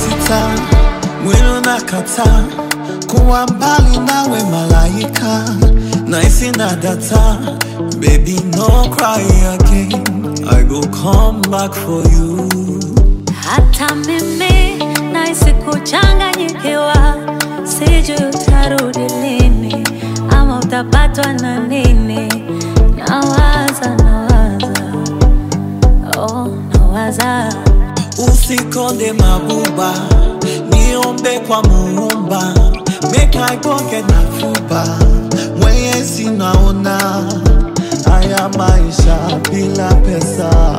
sita, mwili unakataa kuwa mbali nawe malaika, naisi na data, baby no cry again, I go come back for you. Hata mimi nahisi kuchanganyikiwa, sijui utarudi lini ama utapatwa na nini. Nawaza, nawaza, oh, nawaza Usikonde mabuba, niombe kwa muumba, make I pocket na fuba, mwenyezi naona haya maisha bila pesa.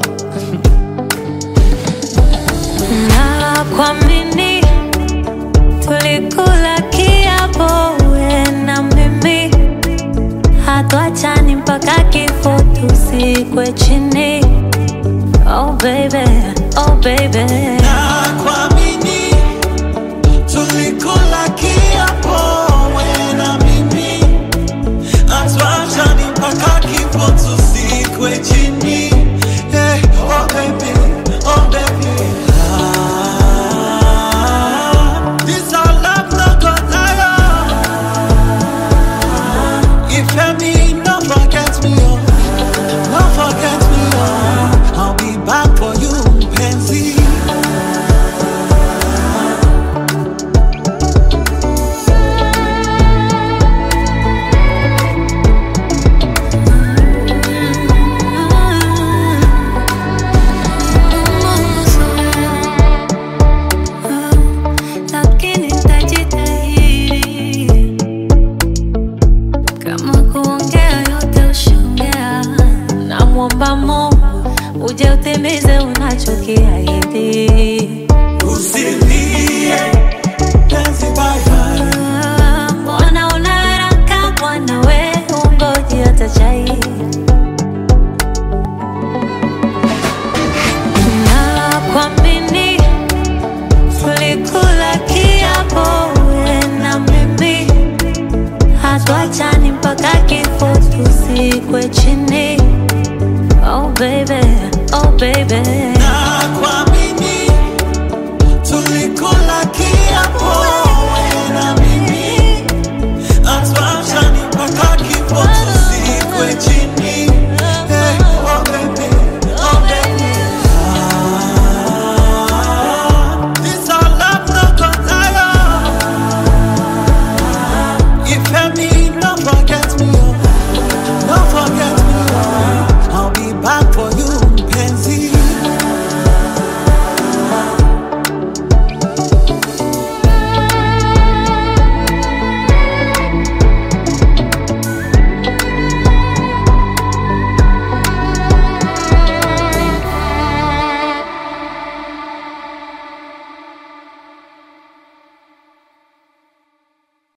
na kuamini, tulikula kiapo we na mimi, hatuachani mpaka kifo tusikwe chini. Oh baby, oh baby. Na kuamini, tulikula kiapo wewe na mimi, hatuachani mpaka kifo tusikwe chini. Hey, oh baby, oh baby. Ah, this our love no go tire. Ìfẹ́ mi, no forget me, oh. No forget me, oh. I'll be back for you, Pansy. Lakini nitajitahidi kama kuongea yote ushaongea. Namwomba Mungu uje utimize unachokiahidi.